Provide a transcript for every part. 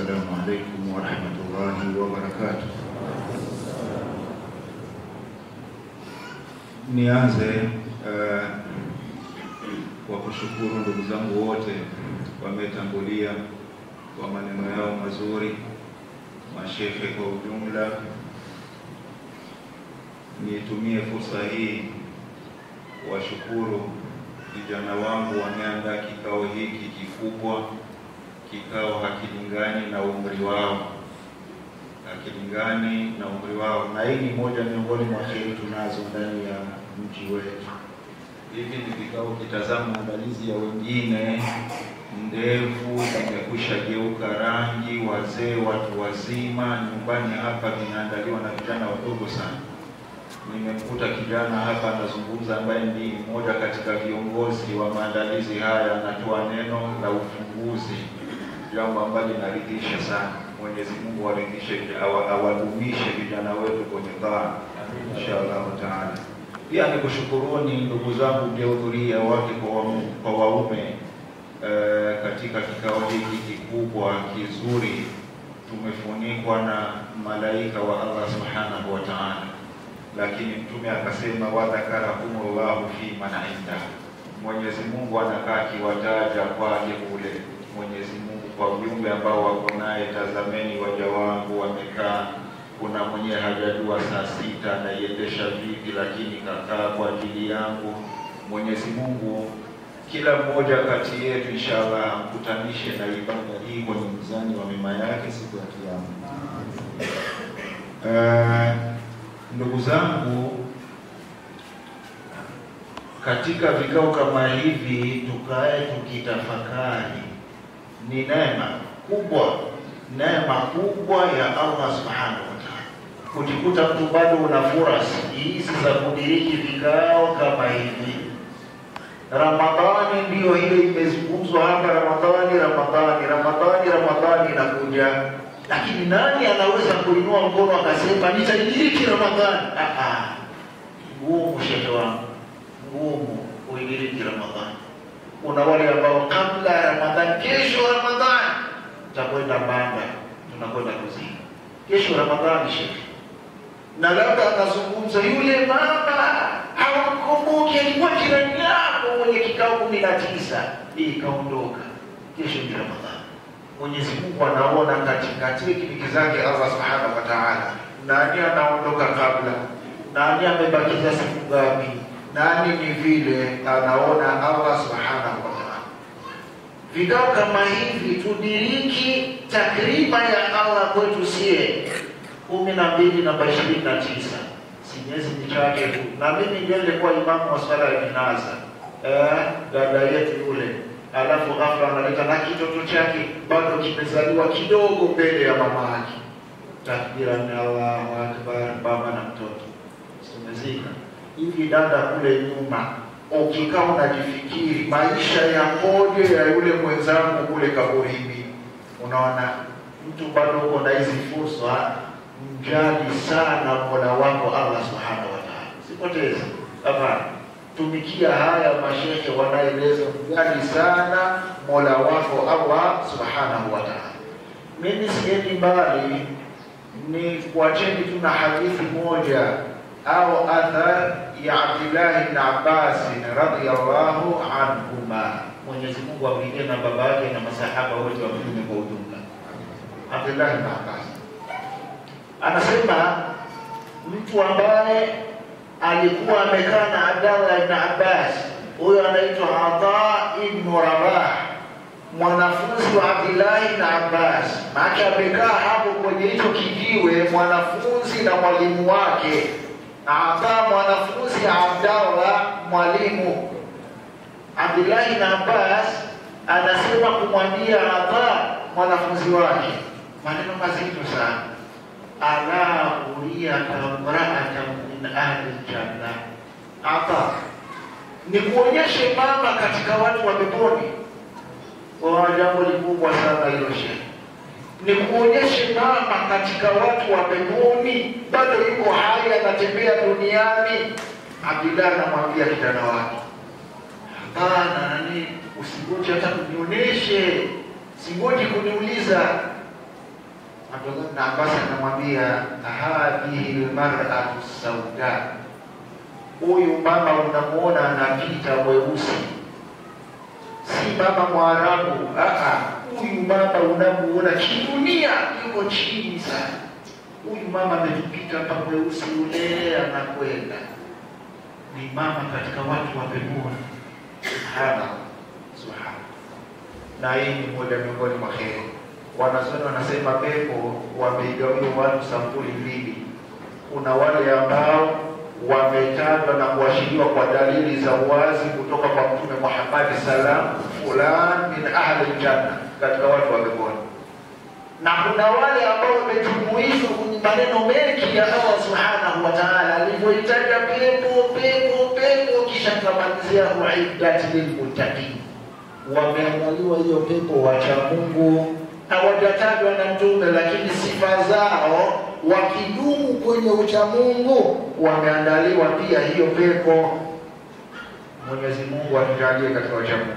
assalamu alaikum warahmatullahi wabarakatuh. Nianze uh, kwa kushukuru ndugu zangu wote wametangulia kwa maneno yao mazuri, mashehe kwa ujumla. Nitumie fursa hii washukuru vijana wangu wameandaa kikao hiki kikubwa. Kikao hakilingani na umri wao, hakilingani na umri wao, na hii ni moja miongoni mwa heri tunazo ndani ya mji wetu. Hivi ni vikao, kitazama maandalizi ya wengine, ndevu zimekwisha geuka rangi, wazee, watu wazima. Nyumbani hapa vinaandaliwa na vijana wadogo sana. Nimemkuta kijana hapa anazungumza, ambaye ni mmoja katika viongozi wa maandalizi haya, anatoa neno la ufunguzi, jambo ambalo linaridhisha sana. Mwenyezi Mungu awaridhishe, awa- awadumishe vijana wetu kwenye dhaa, insha Allahu taala. Pia nikushukuruni ndugu zangu mliohudhuria, wake kwa waume, kwa waume eh, katika kikao hiki kikubwa kizuri. Tumefunikwa na malaika wa Allah subhanahu wa taala lakini Mtume akasema wadhakarahumullahu fi man inda, Mwenyezi Mungu anakaa akiwataja kwake kule. Mwenyezi Mungu kwa viumbe ambao wako naye, tazameni waja wangu wamekaa. Kuna mwenye hajajua saa sita anaiendesha vipi, lakini kakaa kwa ajili yangu. Mwenyezi Mungu kila mmoja kati yetu inshallah amkutanishe na ibada hii kwenye mzani wa mema yake siku ya Kiyama. Eh, Ndugu zangu, katika vikao kama hivi tukae tukitafakari, ni neema kubwa, neema kubwa ya Allah subhanahu wa ta'ala, kujikuta mtu bado una fursa hizi za kudiriki vikao kama hivi. Ramadhani ndiyo ile imezungumzwa hapa, Ramadhani, Ramadhani, Ramadhani, Ramadhani inakuja lakini nani anaweza kuinua mkono akasema nitaidiriki Ramadhani? Ah, ah. Ngumu shehe wangu, ngumu kuidiriki Ramadhani. Kuna wale ambao kabla ya Ramadhani, kesho Ramadhani tutakwenda Manga, tunakwenda kuzini kesho Ramadhani shehe, na labda akazungumza yule mama hawamkumbuki, alikuwa jirani yako mwenye kikao kumi na tisa, hii ikaondoka, kesho ni Ramadhani. Mwenyezi Mungu anaona katikati kipiki zake Allah Subhanahu wa Ta'ala, nani anaondoka kabla, nani amebakiza siku ngapi, nani ni vile anaona Allah Subhanahu wa Ta'ala. Vikao kama hivi tudiriki takriba ya Allah kwetu sie kumi na mbili namba ishirini na tisa si miezi michache tu, na mimi ndio nilikuwa imamu wa swala ya jinaza eh, dada yetu yule alafu ghafla analeta na kitoto chake bado kimezaliwa kidogo mbele ya mama yake, takbira ni Allahu akbar, baba na mtoto simezika hivi. Dada kule nyuma, ukikaa unajifikiri maisha yakoje ya yule mwenzangu kule kaburini, unaona mtu bado uko na hizi fursa. Mjali sana mola wako Allah subhanahu wa ta'ala, sipoteze hapana tumikia haya mashehe wanaeleza mjali sana mola wako Allah subhanahu wa ta'ala. Mimi siendi mbali, ni kuacheni tu na hadithi moja au athar ya Abdullah ibn Abbas radhiyallahu anhuma, Mwenyezi Mungu amlinde na baba yake na masahaba wote wa Mtume kwa ujumla. Abdullah ibn Abbas anasema mtu ambaye alikuwa amekaa na Abdallah ibn Abbas, huyo anaitwa Ata ibn Rabah, mwanafunzi wa Abdullah ibn Abbas. Maana amekaa hapo kwenye hicho kijiwe, mwanafunzi na mwalimu wake. Ata mwanafunzi, Abdallah mwalimu. Abdullah ibn Abbas anasema kumwambia Ata mwanafunzi wake maneno mazito sana, ala uriyaka mraatan min ahli ljanna, Ata ni kuonyeshe mama katika watu wa peponi. Kwa jambo likubwa sana hilo shehe, ni kuonyeshe mama katika watu wa peponi, bado yuko hai, anatembea duniani. Abdullah anamwambia kijana wake, hapana, nani, usingoje hata kunionyeshe, singoji kuniuliza. Abdullah bin Abbas anamwambia hadhihi lmaratu sauda, huyu mama unamuona anapita mweusi, si mama Mwarabu. Huyu mama unamuona kidunia yuko chini sana. Huyu mama ametupita hapa mweusi, ule anakwenda ni mama katika watu wa peponi. Subhana, subhana. Na hii ni moja miongoni mwa heri Wanazuoni wanasema pepo wameigawiwa watu sampuli mbili. Kuna wale ambao wametajwa na kuashiriwa kwa dalili za wazi kutoka kwa Mtume Muhammad salam, fulan min ahli janna, katika watu wa peponi, na kuna wale ambao wamejumuishwa kwenye maneno mengi ya Allah subhanahu wa ta'ala alivyoitaja pepo pepo pepo, kisha kamalizia uiddat lilmuttaqin, wameandaliwa hiyo pepo wacha Mungu hawajatajwa na Mtume, lakini sifa zao wakidumu kwenye uchamungu wameandaliwa pia hiyo pepo. Mwenyezi Mungu atujalie katika uchamungu.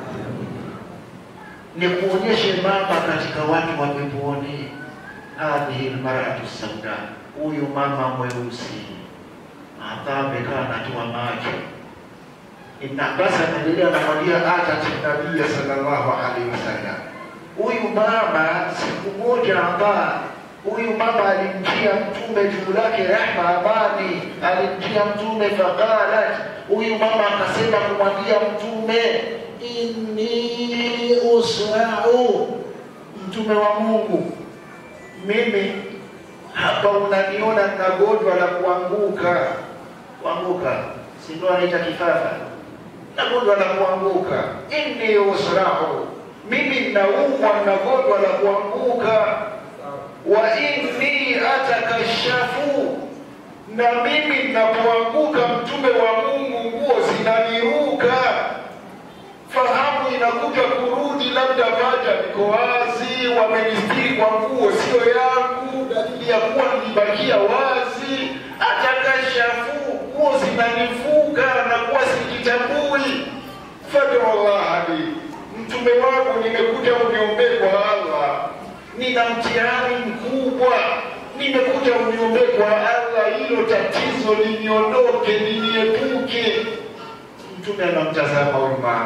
Ni kuonyeshe mama katika watu wa peponi, hadhihi lmaratu sauda, huyu mama mweusi. Hata amekaa natoa macho. Ibn Abbas anaendelea anamwambia, atat nabiya sallallahu alaihi wasallam huyu mama siku moja ambaye huyu mama alimjia mtume juu lake rehma amani, alimjia mtume faqalat, huyu mama akasema kumwambia mtume, inni usrau, mtume wa Mungu, mimi hapa unaniona na gonjwa la kuanguka. Kuanguka si ndio anaita kifafa, na gonjwa la kuanguka. Inni usrau mimi naumwa na gonjwa la kuanguka, wa inni atakashafu, na mimi ninapoanguka, mtume wa Mungu, nguo zinaniruka, fahamu inakuja kurudi, labda paja liko wazi, wamenistiri kwa nguo sio yangu, dalili ya kuwa nilibakia wazi. Atakashafu, nguo zinanifuka na kuwa sijitambui. fadullah li mtume wangu, nimekuja uniombee kwa Allah, nina mtihani mkubwa, nimekuja uniombee kwa Allah, hilo tatizo liniondoke, liniepuke. Mtume anamtazama huyu mama,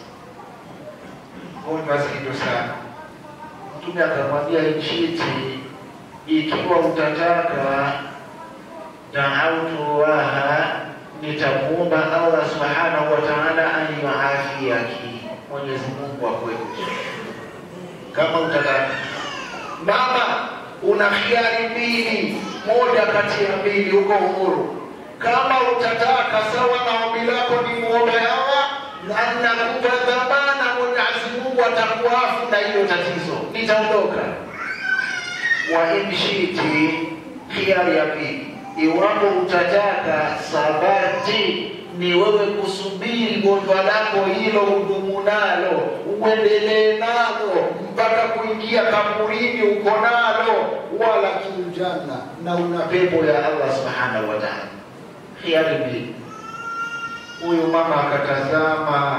gonjwa zito sana. Mtume akamwambia, nchiti, ikiwa utataka daautu waha, nitamuomba Allah subhanahu wa ta'ala an yuafiyaki Mwenyezi Mungu akuepushe. Kama utataka mama, una khiari mbili, moja kati ya mbili, uko uhuru. Kama utataka sawa na ombi lako, ni muombe Allah na nakupa dhamana, Mwenyezi Mungu atakuafu na hilo tatizo, nitaondoka. Wa inshiti, khiari ya pili, iwapo utataka sabati ni wewe kusubiri gonjwa lako hilo, udumu nalo, uendelee nalo mpaka kuingia kaburini, uko nalo, wala kiujana na una pepo ya Allah subhanahu wa ta'ala. Khiari mbili. Huyu mama akatazama,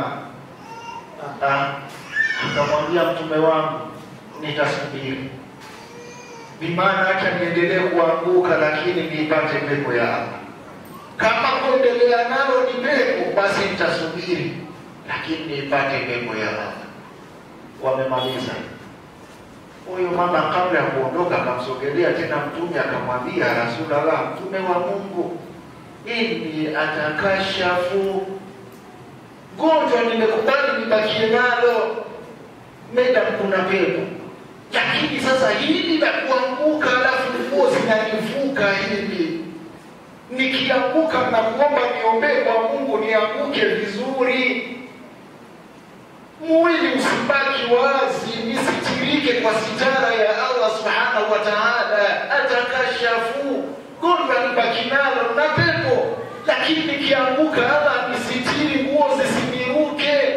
akamwambia mtume wangu, nitasubiri bimaana, acha niendelee kuanguka, lakini niipate pepo ya Allah kama kuendelea nalo ni pepo, basi nitasubiri, lakini nipate pepo ya Allah. Wamemaliza. Huyu mama kabla ya kuondoka, akamsogelea tena Mtume akamwambia, Rasulullah, Mtume wa Mungu, inni atakashafu, gonjwa nimekubali nibakie nalo, meda kuna pepo, lakini sasa hili la kuanguka, alafu nguo zinanivuka hivi nikianguka na kuomba niombee kwa Mungu nianguke vizuri, mwili usibaki wazi, nisitirike kwa sitara ya Allah subhanahu wa ta'ala. Atakashafu, gonjwa nibaki nalo na pepo, lakini nikianguka Allah nisitiri, nguo zisiniruke.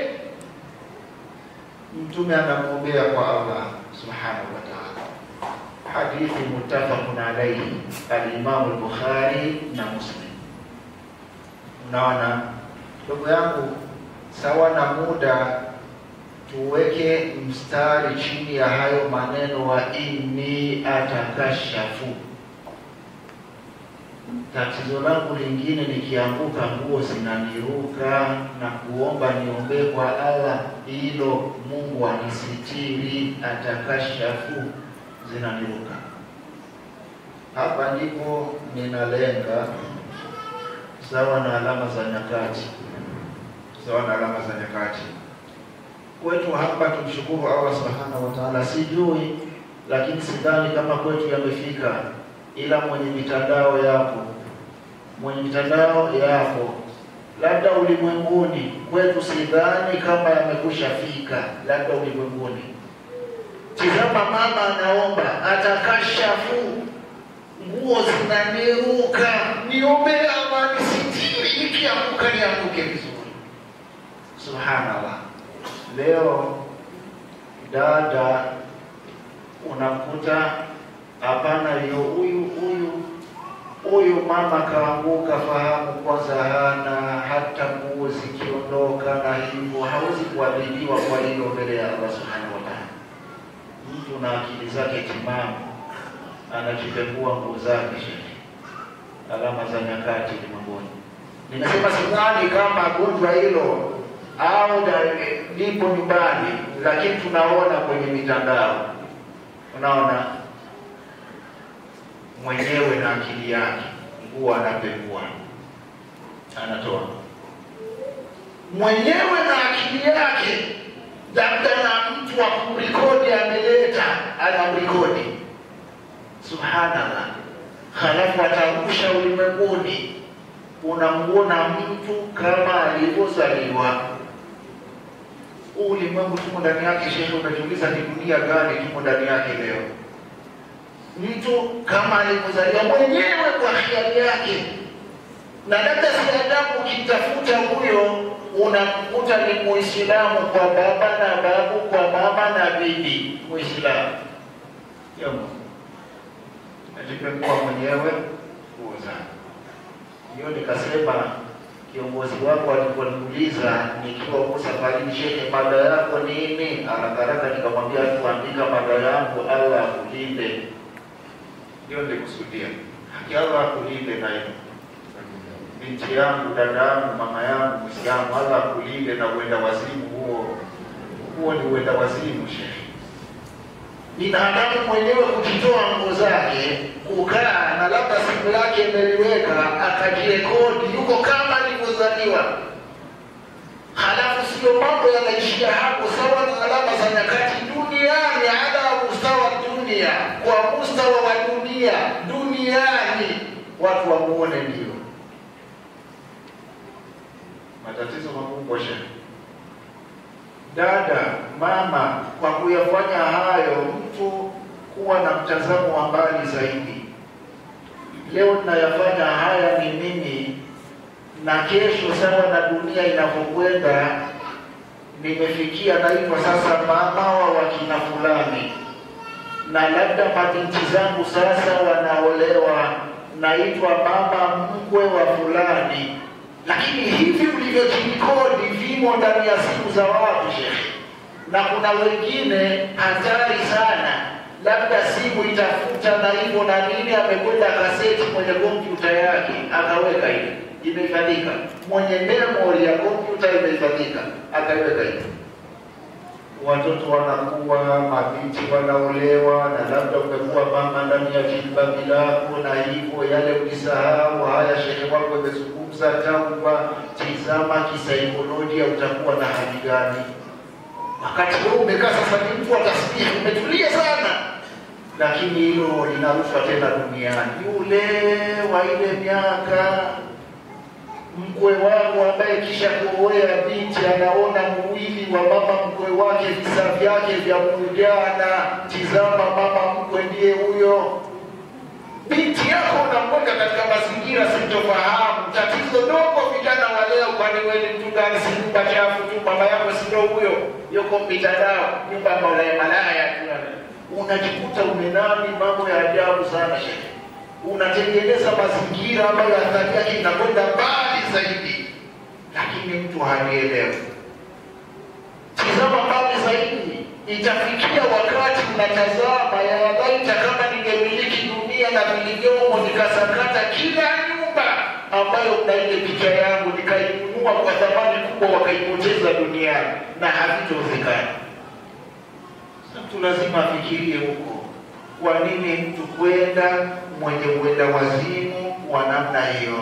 Mtume anamwombea kwa Allah subhanahu wa ta'ala. Hadithi muttafaqun alayhi al-Imam al-Bukhari na Muslim. Unaona ndugu yangu, sawa na muda tuweke mstari chini ya hayo maneno wa inni atakashafu. Tatizo langu lingine, nikianguka nguo zinaniruka na kuomba niombee kwa Allah, hilo Mungu anisitiri, atakashafu, zinaniruka. Hapa ndipo ninalenga, sawa na alama za nyakati, sawa na alama za nyakati kwetu hapa. Tumshukuru Allah subhanahu wa ta'ala, sijui lakini sidhani kama kwetu yamefika, ila mwenye mitandao yapo, mwenye mitandao yapo, labda ulimwenguni. Kwetu sidhani kama yamekusha fika, labda ulimwenguni. Tizama, mama anaomba atakashafu, nguo zinaniruka, niombe amani, sitiri, nikianguka nianguke vizuri. Subhanallah. Leo dada unamkuta hapana, hiyo huyu huyu huyu mama kaanguka, fahamu kwanza hana hata nguo zikiondoka, na hivyo hawezi kuadhibiwa kwa hilo mbele ya Allah subhanahu wa ta'ala. Mtu na akili zake timamu anajipembua nguo zake, shehe, alama za nyakati ulimwenguni. Nimesema sidhani kama gonjwa hilo au lipo nyumbani, lakini tunaona kwenye mitandao, unaona mwenyewe na akili yake, nguo anapekua, anatoa mwenyewe na akili yake, labda na mtu wa kumrekodi ameleta, anamrekodi. Subhanallah, halafu atarusha ulimwenguni, unamuona mtu kama alivyozaliwa ulimwengu tumo ndani yake. Shehe, unajiuliza ni dunia gani tumo ndani yake leo? Mtu kama alivyozaliwa mwenyewe kwa hiari yake, na labda si adabu. Ukitafuta huyo unamkuta ni Muislamu kwa baba na babu, kwa mama na bibi, Muislamu najipekua mwenyewe kuuza hiyo. Nikasema kiongozi wako aliponiuliza nikiwa huko safarini, shehe, mada yako nini? Haraka haraka nikamwambia tuandika mada yangu, Allah akulinde. Ndio nilikusudia, haki Allah akulinde. Na hiyo binti yangu, dada yangu, mama yangu Muislamu, Allah akulinde na uenda wazimu huo. Huo ni uenda wazimu, shehe. Binadamu mwenyewe kujitoa nguo zake, kukaa na labda simu yake imeliweka, akajirekodi, yuko kama alivyozaliwa. Halafu sio mambo yanaishia hapo, sawa na alama za nyakati duniani, ala mustawa dunia, kwa mustawa wa dunia duniani, watu wamuone. Ndio matatizo makubwa shehe. Dada, mama, kwa kuyafanya hayo, mtu kuwa na mtazamo wa mbali zaidi. Leo ninayafanya haya ni mimi, na kesho, sawa na dunia inavyokwenda, nimefikia naitwa sasa mama wa wakina fulani, na labda mabinti zangu sasa wanaolewa, naitwa mama mkwe wa fulani lakini hivi ulivyojikodi vimo ndani ya simu za watu shekhe, na kuna wengine hatari sana, labda simu itafuta na hivyo na nini, amekwenda kaseti kwenye kompyuta yake akaweka hivi, imehifadhika mwenye memory ya kompyuta imehifadhika, akaweka hivi. Watoto wanakuwa, mabinti wanaolewa, na labda umekuwa mama ndani ya jilbabi lako, na hivyo yale ulisahau. Haya, shehe wako imezungumza tauba. Tizama kisaikolojia, utakuwa na hali gani wakati wewe umekaa sasa? Ni mtu wa tasbihi, umetulia sana, lakini hilo linarushwa tena duniani. Yule wa ile miaka mkwe wako ambaye kisha kuoea binti anaona mwili wa mama mkwe wake, visa vyake vya mujana. Tizama, mama mkwe ndiye huyo. Binti yako unamweka katika mazingira sintofahamu. Tatizo dogo vijana wa leo, kwani wewe ni mtu gani? Si nyumba chafu tu, mama yako si ndio huyo, yuko mitandao, nyumba ya malaya malaya tu. Unajikuta umenani mambo ya ajabu sana shehe unatengeneza mazingira ambayo athari yake inakwenda mbali zaidi, lakini mtu halielewi. Tizama mbali zaidi, itafikia wakati unatazama, ya laita kama ningemiliki dunia na vilivyomo, nikasakata kila nyumba ambayo na ile picha yangu nikainunua kwa thamani kubwa, wakaipoteza duniani na havitowezekana. Mtu lazima afikirie huko, kwa nini mtu kwenda mwenye uenda wazimu wa namna hiyo?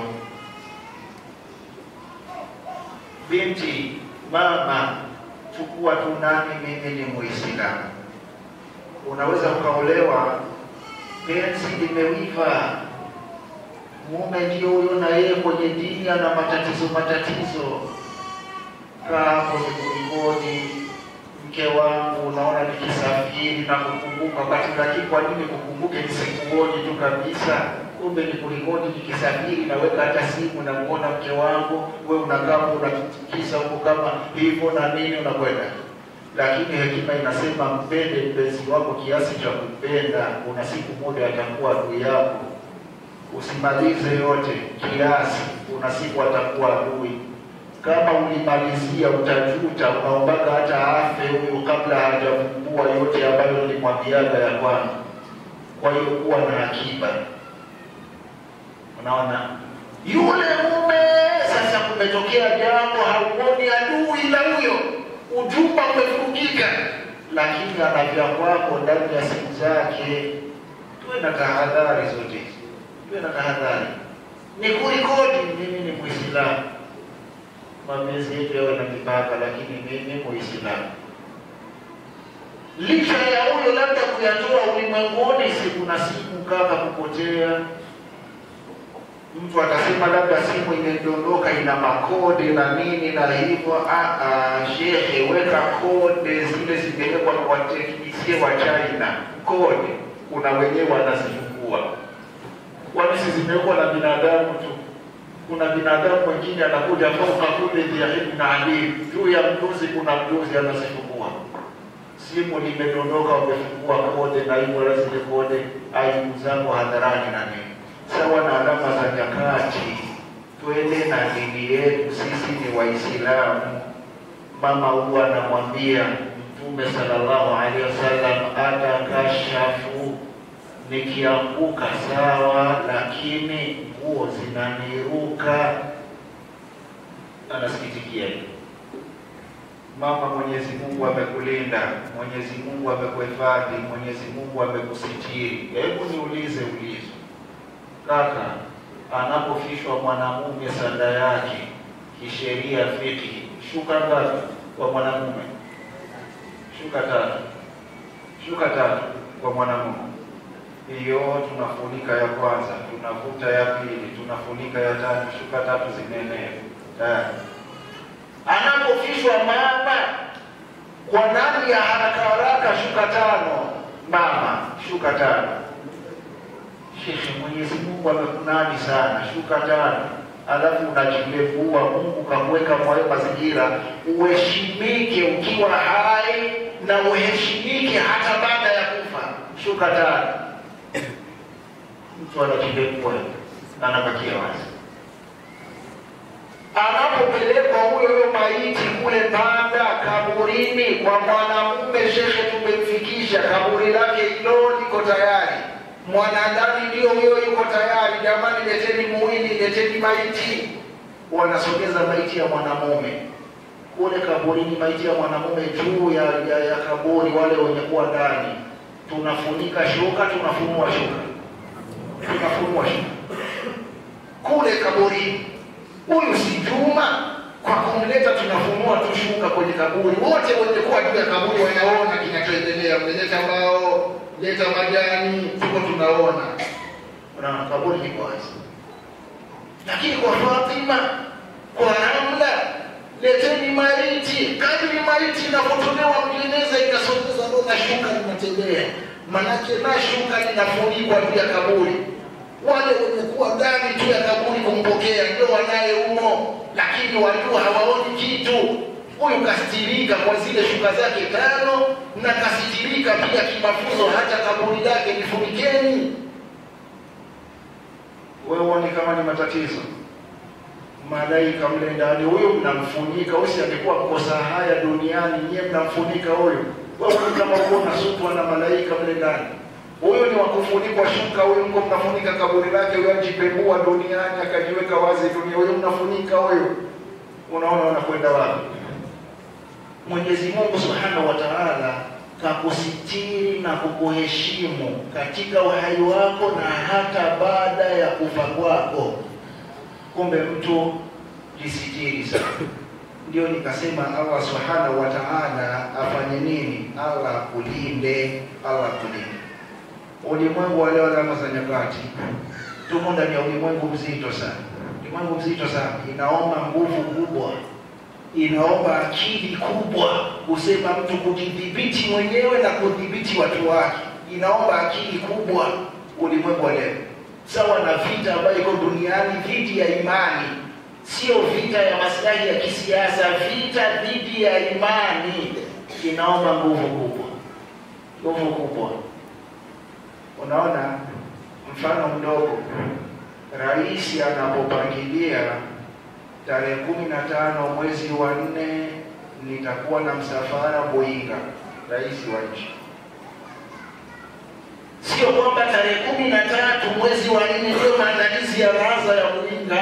Binti, mama, chukua tu nani, mimi ni Muislamu. Unaweza ukaolewa, penzi limewiva, mume ndio huyo, na yeye kwenye dini ana matatizo matatizo. Kaa hapo nikulikoni, mke wangu, unaona nikisafiri na kukumbuka wakati, lakini kwa nini kukumbuke nisikuoni tu kabisa? Kumbe ni kulikoni, nikisafiri naweka hata simu, namuona mke wangu, we unakaa unatikisa huko kama hivyo na nini, unakwenda lakini hekima inasema mpende mpenzi wako kiasi cha kumpenda, kuna siku moja atakuwa adui yako. Usimalize yote kiasi, kuna siku atakuwa adui. Kama ulimalizia utajuta, unaombaga hata afe huyu kabla hajavumbua yote ambayo nilimwambiaga ya kwanza. Kwa hiyo kuwa na akiba. Unaona, yule mume sasa, kumetokea jambo, hauoni adui la huyo ujumba umefungika, lakini ana vya kwako ndani ya simu zake. Tuwe na tahadhari zote, tuwe na tahadhari. Ni kulikoni, mimi ni Muislamu, mapenzi yetu yawe na mipaka, lakini mimi Muislamu. Licha ya huyo labda kuyatoa ulimwenguni, si kuna simu kaka kupotea mtu atasema labda simu imedondoka ina makode na nini na hivyo. Shehe, weka kode zile zimewekwa na wateknisie wa China. Kode kuna wenyewe wanazifungua, kwani si zimewekwa na binadamu tu? Kuna binadamu wengine anakuja fauka kule dhiahibn alim, juu ya mjuzi kuna mjuzi anazifungua. Simu limedondoka, wamefungua kode na hivyo la zile kode, aibu zangu hadharani na nini sawa na alama za nyakati. Twende na dini yetu, sisi ni Waislamu. Mama huwa anamwambia Mtume sallallahu alaihi wasallam, atakashafu, nikianguka sawa, lakini nguo zinaniruka. Anasikitikia mama. Mwenyezi Mungu amekulinda, Mwenyezi Mungu amekuhifadhi, Mwenyezi Mungu amekusitiri. Hebu niulize ulizo Kaka, anapofishwa mwanamume sanda yake kisheria fiki, shuka ngapi kwa mwanamume? Shuka tatu. Shuka tatu kwa mwanamume. Hiyo tunafunika ya kwanza, tunavuta ya pili, tunafunika ya tatu, shuka tatu zimeenea tayari. Anapofishwa mama kwa nani ya haraka haraka, shuka tano. Mama, shuka tano. Shekhe, Mwenyezi Mungu amekunani sana, shuka tano, alafu unajilevua. Mungu kakuweka mwayo mazingira uheshimike ukiwa hai na uheshimike hata baada ya kufa, shuka tano. Mtu anajilevua anabakia wazi. Anapopelekwa huyo huyo maiti kule Banda kaburini kwa mwanamume, shekhe, tumemfikisha kaburi lake hilo liko tayari mwanadani ndio huyo yuko tayari. Jamani, leteni muhini, leteni maiti. Wanasogeza maiti ya mwanamume kule kaburini, maiti ya mwanamume juu ya, ya, ya kaburi, wale wenye kuwa ndani, tunafunika shuka, tunafunua shuka, tunafunua shuka kule kaburini. Huyu si Juma, kwa kumleta tunafunua tu shuka kwenye kaburi. Wote wenye kuwa juu ya kaburi wanaona kinachoendelea, mmeleta mbao leta majani, tuko tunaona, unaona kaburi liko wazi. Lakini kwa Fatima, kwa Ramla, leteni maiti. Kadri maiti inapotolewa mjeneza, inasogeza ndo na shuka linatembea, manake na shuka linafunikwa juu ya kaburi. Wale wenye kuwa ndani tu ya kaburi kumpokea ndio wanaye umo, lakini wajua hawaoni kitu huyu kastirika kwa zile shuka zake tano na kastirika pia kimafunzo, hata kaburi lake lifunikeni. Wewe uone kama ni matatizo. malaika mle ndani, huyo mnamfunika. Usi angekuwa mkosa haya duniani, nyie mnamfunika huyo. Wewe kama uko unasukwa na malaika mle ndani, huyo ni wakufunikwa shuka. Huyo mko mnafunika kaburi lake, huyo ajipembua duniani akajiweka wazi dunia, huyo mnafunika huyo. Unaona wanakwenda wapi? Mwenyezi Mungu Subhanahu wa Ta'ala kakusitiri na kukuheshimu katika uhai wako na hata baada ya kufa kwako. Kumbe mtu jisitiri sana. Ndio nikasema Allah Subhanahu wa Ta'ala afanye nini? Allah kulinde, Allah kulinde. Ulimwengu wa leo, alama za nyakati, tumo ndani ya ulimwengu mzito sana, ulimwengu mzito sana, inaomba nguvu kubwa inaomba akili kubwa kusema mtu kujidhibiti mwenyewe na kudhibiti watu wake, inaomba akili kubwa ulimwengu wa leo, sawa na vita ambayo iko duniani dhidi ya imani, sio vita ya maslahi ya kisiasa, vita dhidi ya imani inaomba nguvu kubwa, nguvu kubwa. Unaona, mfano mdogo, rais anapopangilia tarehe kumi na tano mwezi wa nne nitakuwa na msafara Boinga, rais wa nchi. Sio kwamba tarehe kumi na tatu mwezi wa nne ndio maandalizi ya baraza ya Boinga.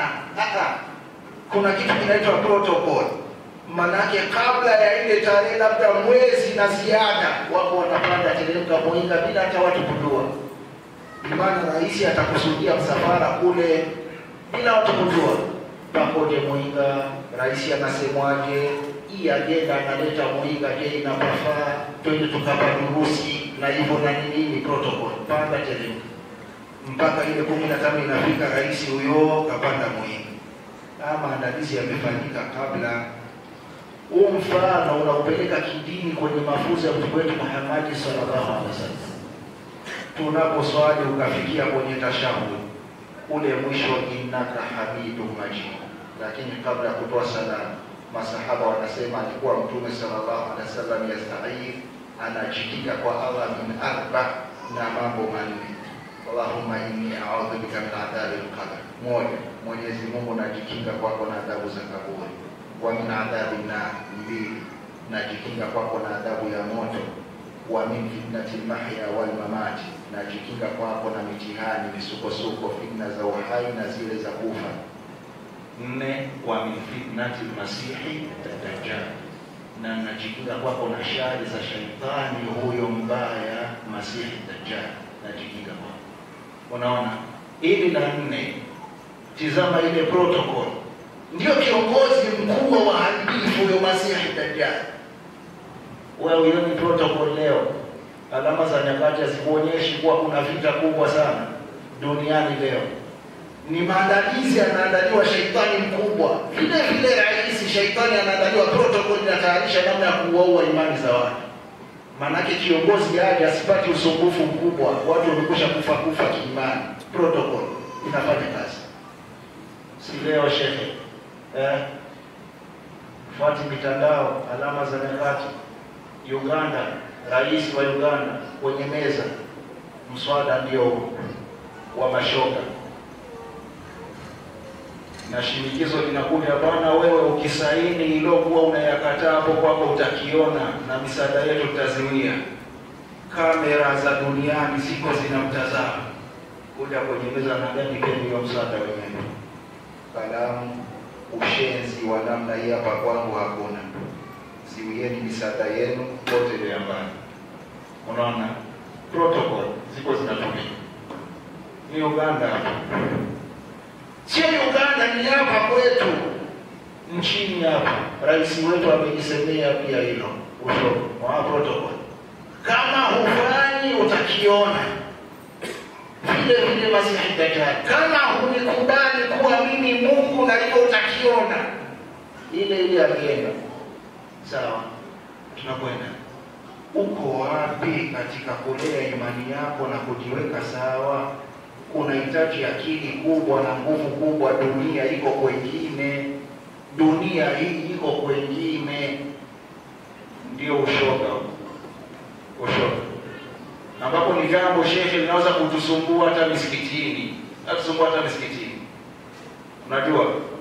Kuna kitu kinaitwa protocol, manake kabla ya ile tarehe labda mwezi na ziada, wako wanapanda teremka Boinga bila hata watu kujua. Imana rais atakusudia msafara kule bila watu kujua pakoje Muinga, rais anasemwaje, hii agenda analeta Muinga, je, inapafaa twende tukapadurusi na hivyo na nini protocol, panda teremka mpaka ile kumi na tano inafika, rais huyo kapanda Muinga. Haya maandalizi yamefanyika kabla. Huu mfano unaupeleka kidini kwenye mafunzo ya mtume wetu Muhammad sallallahu alaihi wasallam. Tunaposwali ukafikia kwenye tashahud ule mwisho innaka hamidun majid, lakini kabla ya kutoa salamu masahaba wanasema alikuwa mtume sallallahu alaihi wasallam yastaid, anajikinga kwa Allah min arba, na mambo manne. Allahumma inni a'udhu bika min adhabi al-qabr, moja, Mwenyezi Mungu najikinga kwako na adhabu za kaburi. Wa min adhabi nar, mbili, najikinga kwako na adhabu ya moto. Wa min fitnati al-mahya wal mamati najikinga kwako na mitihani misukosuko, fitna za uhai na zile za kufa. Nne, wa min fitnati masihi dajjal, na najikinga kwako na shari za shaitani huyo mbaya masihi dajjal, najikinga kwako. Unaona, hili la nne, tizama ile protocol, ndio kiongozi mkubwa wa haribifu huyo masihi dajjal. Wewe hiyo ni protocol leo alama za nyakati hazikuonyeshi kuwa kuna vita kubwa sana duniani leo. Ni maandalizi yanaandaliwa, sheitani mkubwa vile vile, rais sheitani anaandaliwa, protocol inatayarisha namna ya kuwaua imani za watu. Maanake kiongozi aje asipate usumbufu mkubwa, watu wamekusha kufa kufa kiimani, protocol inafanya kazi. Si leo shehe eh, fuati mitandao, alama za nyakati Uganda Rais wa Uganda kwenye meza, mswada ndio wa mashoga, na shinikizo linakuja, bwana, wewe ukisaini ilokuwa unayakataa hapo kwako utakiona, na misaada yetu tutaziwia. Kamera za duniani ziko zinamtazama, kuja kwenye meza na gani keni wa mswada wenyewe, kalamu, ushenzi wa namna hii hapa kwangu hakuna ziwieni misaada yenu wote ile mbali. Unaona, protocol ziko zinatumika. Ni Uganda hapa, sio Uganda, ni hapa kwetu nchini hapa. Rais wetu amejisemea pia hilo usho wa protocol, kama hufanyi utakiona vile vile. Masihi Dajjal, kama hunikubali kuwa mimi Mungu na hivyo utakiona ile ile agenda Sawa, tunakwenda uko wapi katika kulea imani yako na kujiweka sawa? Unahitaji akili kubwa na nguvu kubwa. Dunia iko kwengine, dunia hii iko kwengine. Ndio ushoga, ushoga ambapo ni jambo shekhe linaweza kutusumbua hata misikitini, natusumbua hata misikitini. Unajua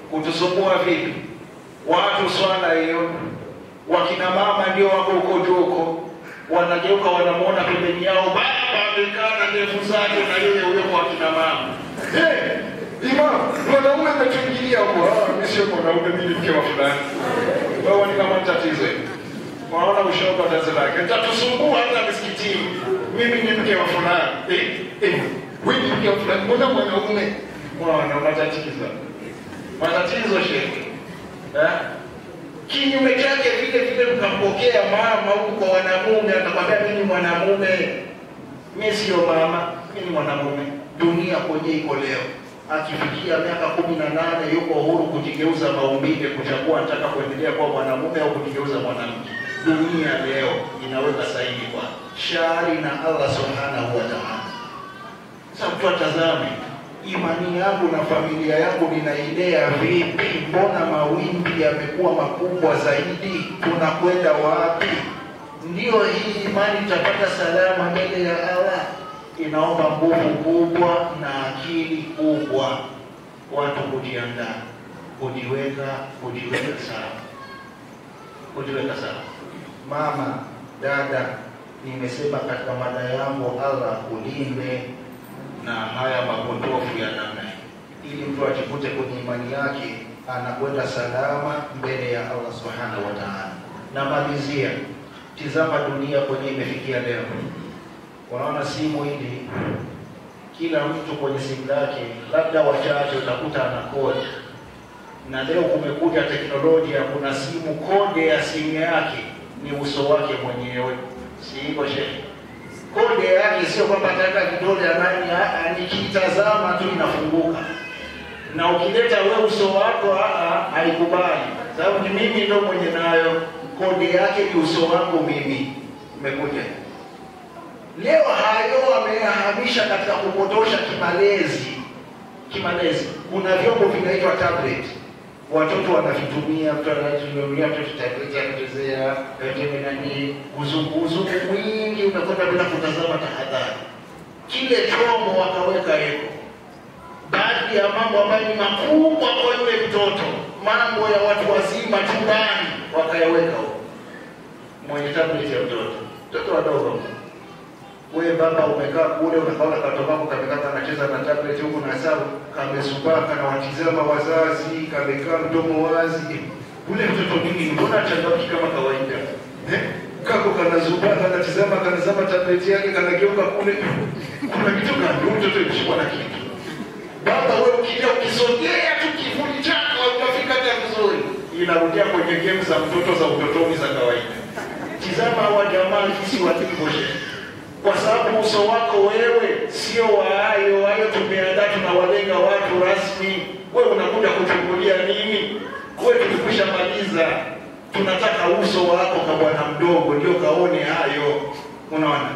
kutusumbua vipi? Watu swala hiyo, wakina mama ndio wako huko juko, wanageuka wanamwona pembeni yao baba amekaa na ndevu zake na yeye huyo kwa kina mama. Hey, imam, mwanaume ametuingilia huko. Ah, mimi sio mwanaume, mimi ni mke wa fulani. Wewe ni kama tatizo hili. Waona ushoga tatizo lake. Nitatusumbua hata misikitini. Mimi ni mke wa fulani. Eh, eh, wewe ni mke wa fulani. Mbona mwanaume? Mwana matatizo. Matatizo shehe. Eh? Kinyume chake vile vile mkampokea mama huku kwa wanamume, atakwambia mimi ni mwanamume. Mimi sio mama, mimi ni mwanamume. Dunia kwenye iko leo. Akifikia miaka kumi na nane yuko huru kujigeuza maumbile, kuchagua anataka kuendelea kuwa mwanamume au kujigeuza mwanamke. Dunia leo inaweka sahihi kwa shari na Allah subhanahu wa ta'ala. Sasa mtu atazame imani yangu na familia yangu ninailea vipi? Mbona mawimbi yamekuwa makubwa zaidi? Tunakwenda wapi? Ndiyo hii imani itapata salama mbele ya Allah. Inaomba nguvu kubwa na akili kubwa, watu kujiandaa, kujiweka, kujiweka sawa, kujiweka sawa. Mama, dada, nimesema katika mada yangu, Allah kulinde na haya mapotofu ya namna hii, ili mtu ajikute kwenye imani yake anakwenda salama mbele ya Allah subhanahu wa ta'ala. Namalizia, tizama dunia kwenye imefikia leo. Unaona simu hili, kila mtu kwenye simu lake, labda wachache utakuta ana kodi, na leo kumekuja teknolojia, kuna simu, kode ya simu yake ni uso wake mwenyewe, si hivyo shehe? kode yake sio kwamba ataweka vidole anani, nikitazama tu inafunguka, na ukileta we uso wako haikubali, sababu ni mimi ndo mwenye nayo. Kode yake ni uso wangu mimi. Umekuja leo, hayo ameyahamisha katika kupotosha kimalezi. Kimalezi, kuna vyombo vinaitwa tablet watoto wanavitumia, mtu anatumia mtoto tablet anachezea pengine nani, uzungu uzungu mwingi unakwenda bila kutazama tahadhari. Kile chomo wakaweka heko, baadhi ya mambo ambayo ni makubwa kwa yule mtoto, mambo ya watu wazima chumbani wakayaweka huko mwenye tablet ya mtoto, mtoto wadogo wewe baba umekaa kule unakaona katoto kako kamekaa kanacheza na tablet huku na sababu kamezubaa kana watizama wazazi kamekaa mdomo wazi. Ule mtoto nini, mbona changamki kama kawaida eh? Kako kanazubaa kanatizama kanazama tablet yake kanageuka kule, kuna kitu gani? Huyu mtoto imeshikwa na kitu. Baba wewe ukija ukisogea tu kivuli chako utafika hata vizuri, inarudia kwenye game za mtoto za utotoni za kawaida. Tizama hawa jamaa jinsi walivyo kwa sababu uso wako wewe sio wa hayo hayo. Tumeandaa, tunawalenga watu rasmi, wewe unakuja kuchungulia nini? Wewe tulikwisha maliza, tunataka uso wako kwa bwana mdogo ndio kaone hayo. Unaona,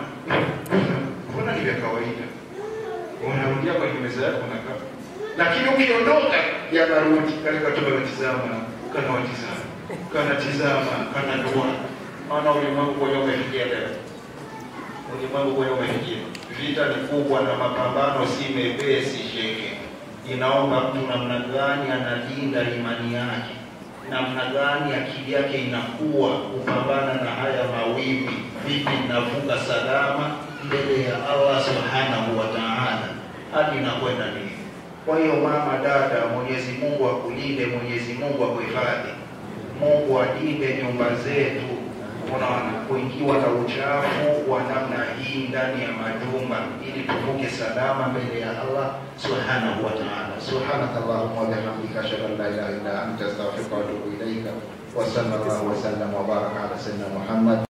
mbona ni vya kawaida, unarudia kwenye meza yako unakaa, lakini ukiondoka yanarudi kale katoto kanatizama, kanawatizama, kanatizama, kanadua. Maana ulimwengu kwenye umefikia leo ulimwengu kwenye umefikia. Vita ni kubwa na mapambano si mepesi, sheke. Inaomba mtu namna gani analinda imani yake, namna gani akili yake inakuwa kupambana na haya mawimbi, vipi inavuka salama mbele ya Allah subhanahu wa ta'ala, hadi inakwenda nini. Kwa hiyo mama, dada, Mwenyezi Mungu akulinde, Mwenyezi Mungu akuhifadhi, Mungu alinde nyumba zetu unaona kuingiwa na uchafu wa namna hii ndani ya majumba, ili tuvuke salama mbele ya Allah subhanahu wa ta'ala. Subhanaka Allahumma wa bihamdika ashhadu an la ilaha illa anta astaghfiruka wa atubu ilaika wa sallallahu wa sallam wa baraka ala sayyidina Muhammad